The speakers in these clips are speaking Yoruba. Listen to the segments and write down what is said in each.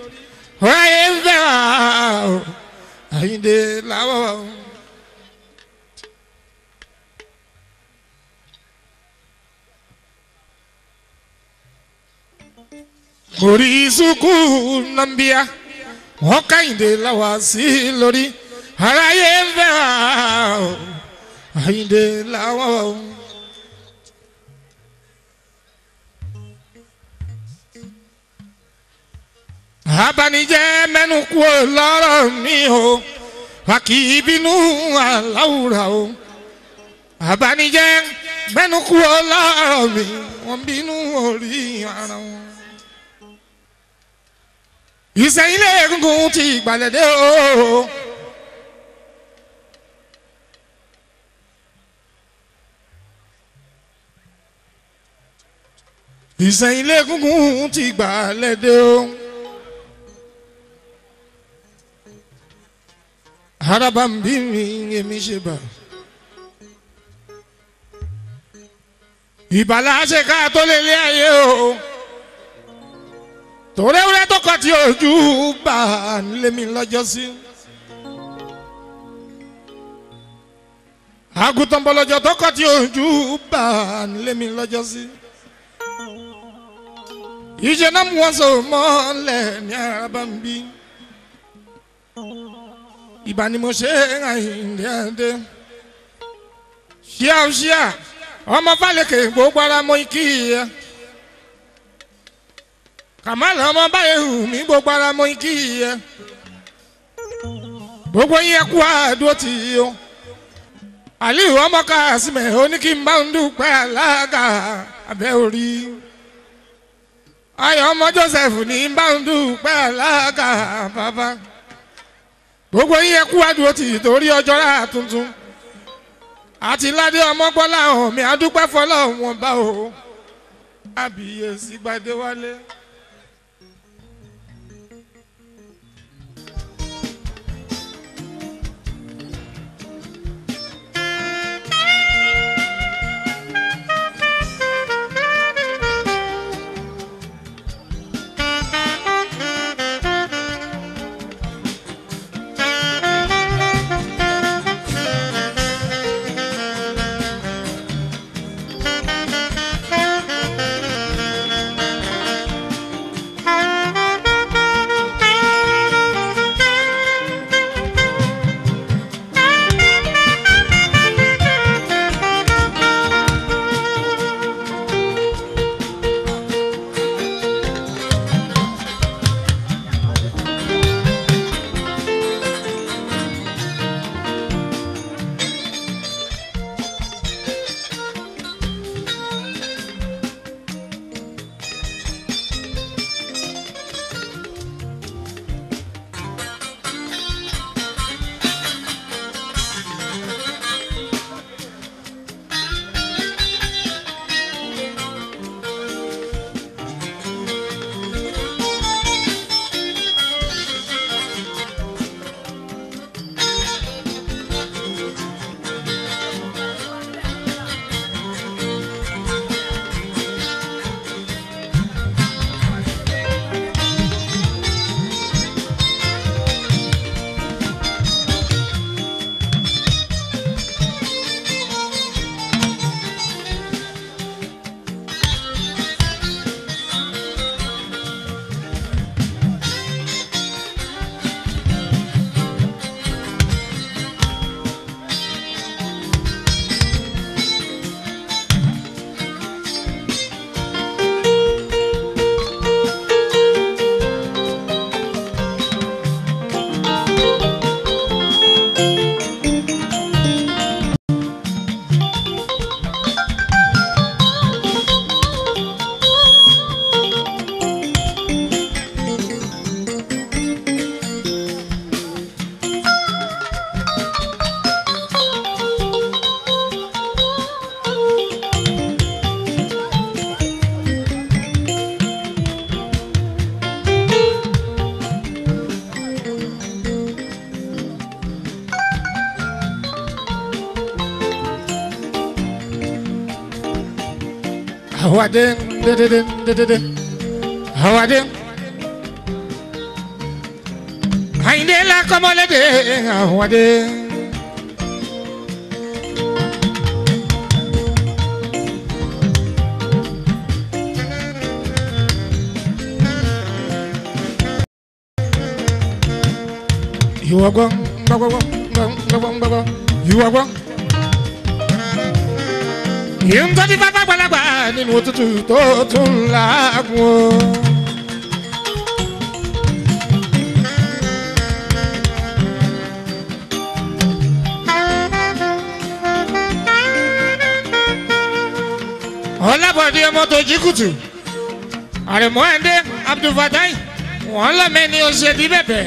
ọ̀ráyé ń fẹ́ wá o àyíǹde làwọ̀. orí sukù nàmbíà wọn kàyìndé làwà sí lórí ọ̀ráyé ń fẹ́ wá o àyíǹde làwọ̀. abanijẹ́ mẹ́nu kú lọ́rọ̀ mi o wà kì í bínú aláwùrà o abanijẹ́ mẹ́nu kú lọ́rọ̀ mi wọ́n bínú orí ara wọn. ìsẹ̀yìn lé egungun ti gbàlódé o. ìsẹ̀yìn lé egungun ti gbàlódé o. araba ń bí mi èmi ṣe bà. ìbàlá ṣe ká tó lé lé ayé o. tòrẹ́wúrẹ́ tó kọ́ tí ojú bá nílé mi lọ́jọ́ sí. àgùntàn bọ̀lọ́jọ́ tó kọ́ tí ojú bá nílé mi lọ́jọ́ sí. ìṣe náà mú wọn sọ mọ́lẹ̀ ní araba ń bí ìbá ni mo ṣe àyìndé àdé ṣíà ó ṣíà ọmọ fàlẹkẹ gbogbo ara mọ ikí yẹ kàmáàlà ọmọ báyìí hù mí gbogbo ara mọ ikí yẹ gbogbo yẹn kú àdúró tì í o aliu ọmọ kásímẹ oníkì ń bá ń dúpẹ́ alága abẹ́ orí ayọ̀ ọmọ joseph ní ń bá ń dúpẹ́ alága bàbá gbogbo yín yẹ kú àdúró tì torí ọjọ́ rà tuntun àti ládé ọmọgbọ́lá hàn mí adúpẹ́ fọlọ́ wọn bá o àbíyèsí gbadé wálé. Hawadin, dididin, dididin. Hawadin. kọ́mọlédè àwọ̀dé. ìwọ gbọ́ gbọ́gbọ́gbọ́ gbọ́gbọ́gbọ́ ìwọ gbọ́. ìyẹn tó ti bá bá gbalagbà nínú òtútù tó tún làágùn o. ọlábọ̀dé ọmọ tó jí kùtù àrẹ̀mọ́ ẹ̀ndé abdulfatai wọ́n lọ́mẹ́ni ó ṣe bí bẹ̀bẹ̀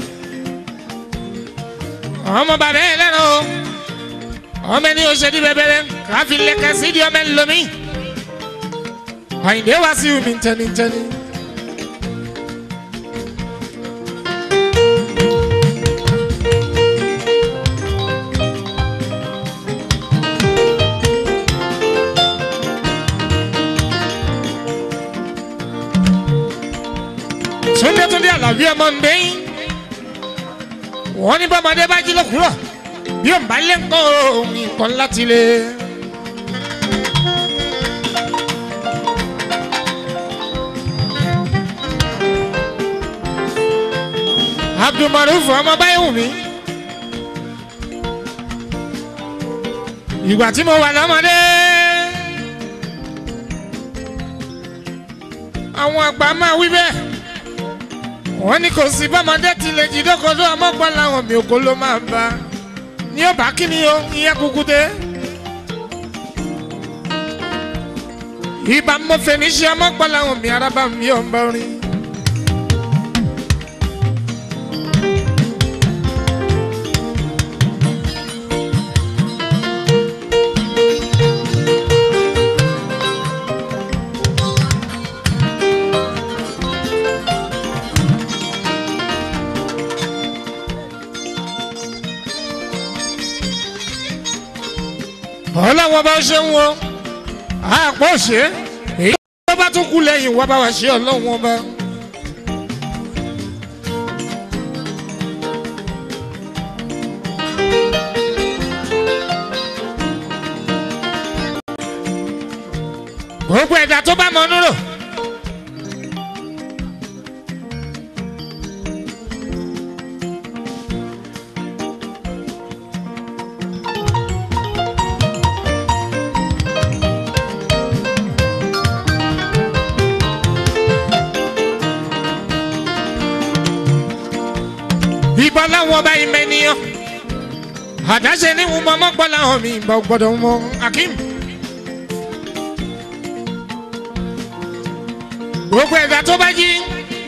ọmọ bàbá ẹ lẹ́nu o ọmọ ẹni oṣèdí bẹbẹrẹ káfí lẹkẹ sídìí ọmọ ẹ lomi àyìnbé wá sí omi ntẹnitẹni. túndé túndé àlàbí ọmọ ndéyìn wọ́n ní bọ́mọdé bá jí lókùúrọ̀ bí ó ń bá lé ńkọ́ nǹkan láti lé. abdulmaruf ọmọ báyìí wù mí. ìgbà tí mo wà lọ́mọdé. àwọn àgbà máa wí bẹ́ẹ̀ wọ́n ní kò sí bọ́mọdé ti lè jí dókodó ọmọgbọ́n làwọn mi òkò ló máa bá ní ọba kíni o ìyẹn kúkú dé. ibà mọ̀fẹ́ ní ṣe ọmọgbọ́n làwọn mi arábà mi ò ń bá rin. ọlọ́wọ́n bá ṣe ń wo àpò ṣe èyí tó bá tún kú lẹ́yìn wọ́n bá wà ṣe ọlọ́wọ́n bá. gbogbo ẹ̀dá tó bá mọ núrò. ìbọn láwọn ọba ìmọ̀ ènìyàn àdáṣe ní wọn mọ́ gbọ́ láwọn mi ìbọn gbọ́dọ̀ mọ akim. gbogbo ẹ̀dá tó bá jí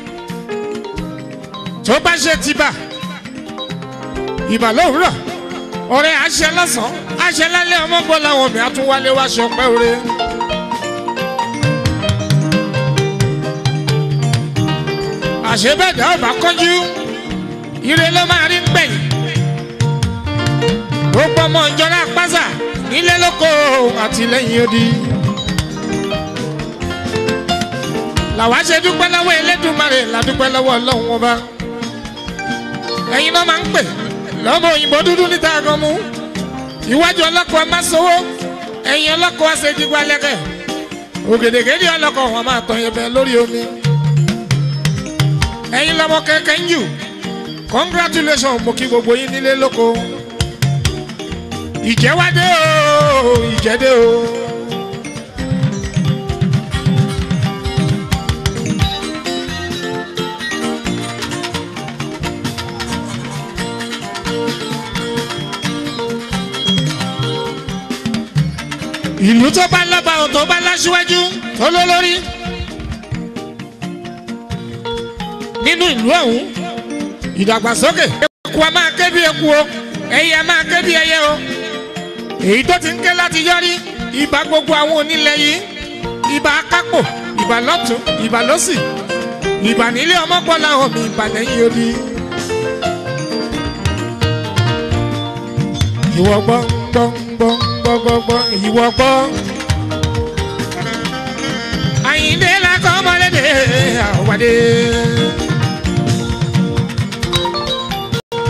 tó bá ṣe tibà ìbà lówùrọ̀ ọ̀rẹ́ àṣẹ lọ́sàn-án àṣẹ lálẹ́ ọmọ gbọ́ láwọn mi àtúwálé wá ṣọpẹ́ òre. àṣebẹ̀dá ọba kọjú ire ló máa rí gbẹ̀yìn gbogbo ọmọ ìjọra pásá nílé lóko àtìlẹ́yìn odi. làwa ṣe dúpẹ́ lọ́wọ́ elédùnmarè ládúpẹ́ lọ́wọ́ ọlọ́run ọba ẹ̀yin náà máa ń pè lọ́mọ òyìnbó dúdú níta gan mú iwájú ọlọ́kọ̀ máa sowó ẹ̀yin ọlọ́kọ̀ àṣejìgbà lẹ́kẹ̀ ògèdègèdè ọlọ́kọ̀ wọn máa tàn yẹn bẹ́ẹ̀ lórí omi ẹ̀yin lọ́mọ kẹ̀kẹ́ ń jù congratulations mo kí gbogbo yín nílé lóko ìjẹ́wádé o ìjẹ́dé o. ìlú tó bá lọ́ba ò tó bá láṣíwájú tó lólórí nínú ìlú ọ̀hún ìdàgbàsókè eku a máa ké bí eku o ẹyẹ a máa ké bí ẹyẹ o èyí tó ti ń ké láti yọrí ìbá gbogbo àwọn onílẹ̀ yìí ìbá akápò ìbá lọ́tún ìbá lọ́sì ìbá nílé ọmọgbọ́lá omi ìbá lẹ́yìn odi. ìwọ gbọ́ gbọ́ gbọ́ gbọ́ gbọ́ gbọ́ ìwọ gbọ́. àyíndé lakọ́ ọmọlédè àwọ̀dé.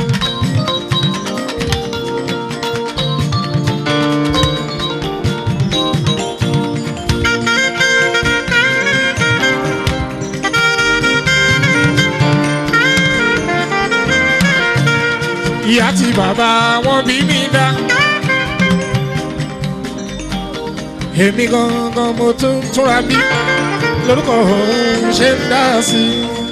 ìyá àti bàbá wọn bí mi dá. èmi gangan mo tún túnra bí lórúkọ òun ṣe ń dá sí i.